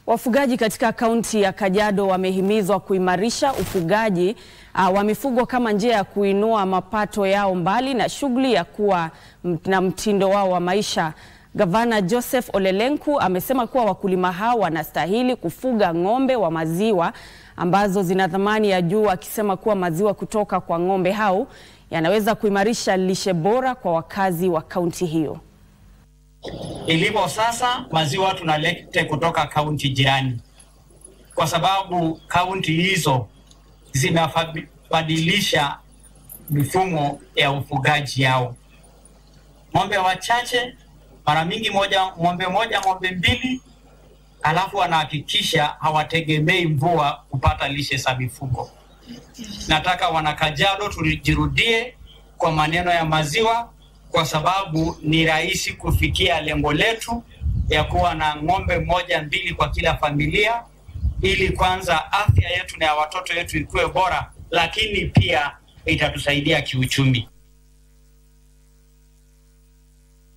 Wafugaji katika kaunti ya Kajiado wamehimizwa kuimarisha ufugaji uh, wa mifugo kama njia ya kuinua mapato yao mbali na shughuli ya kuwa na mtindo wao wa maisha. Gavana Joseph Ole Lenku amesema kuwa wakulima hao wanastahili kufuga ng'ombe wa maziwa ambazo zina thamani ya juu, akisema kuwa maziwa kutoka kwa ng'ombe hao yanaweza kuimarisha lishe bora kwa wakazi wa kaunti hiyo. Ilivyo sasa, maziwa tunalete kutoka kaunti jirani, kwa sababu kaunti hizo zinabadilisha mifumo ya ufugaji yao. Ng'ombe wachache, mara mingi moja, ng'ombe moja, ng'ombe mbili, alafu wanahakikisha hawategemei mvua kupata lishe za mifugo. Nataka wana Kajiado tujirudie kwa maneno ya maziwa kwa sababu ni rahisi kufikia lengo letu ya kuwa na ng'ombe moja mbili kwa kila familia, ili kwanza afya yetu na ya watoto yetu ikuwe bora, lakini pia itatusaidia kiuchumi.